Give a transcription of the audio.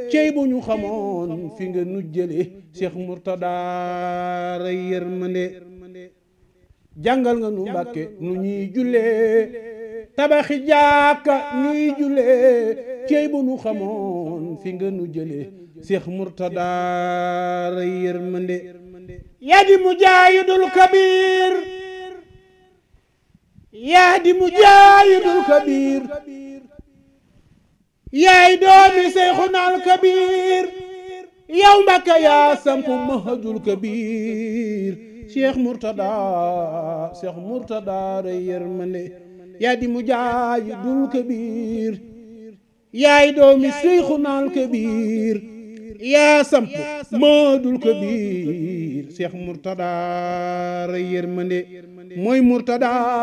cey bu ñu xamoon fi nga nu jële Cheikh Mourtada ray yërmande jàngal nga nu mbàkke nu ñuy jullee tabaxi jàkka ñuy jullee cey bu nu xamoon fi nga nu jële Cheikh Mourtada ray yërmande yaa di mujaahidul kabir yaa di mujaahidul kabir yaay doomi Seyxunal kabir yow Mbàkke yaa sampu mahajul kabir Cheikh Mourtada Cheikh Mourtada ray yërmande yaa di mujaahidul kabir yaay doomi Seyxunal kabir yaa samp maadul kabir Cheikh Mourtada ray yërmande mooy Mourtada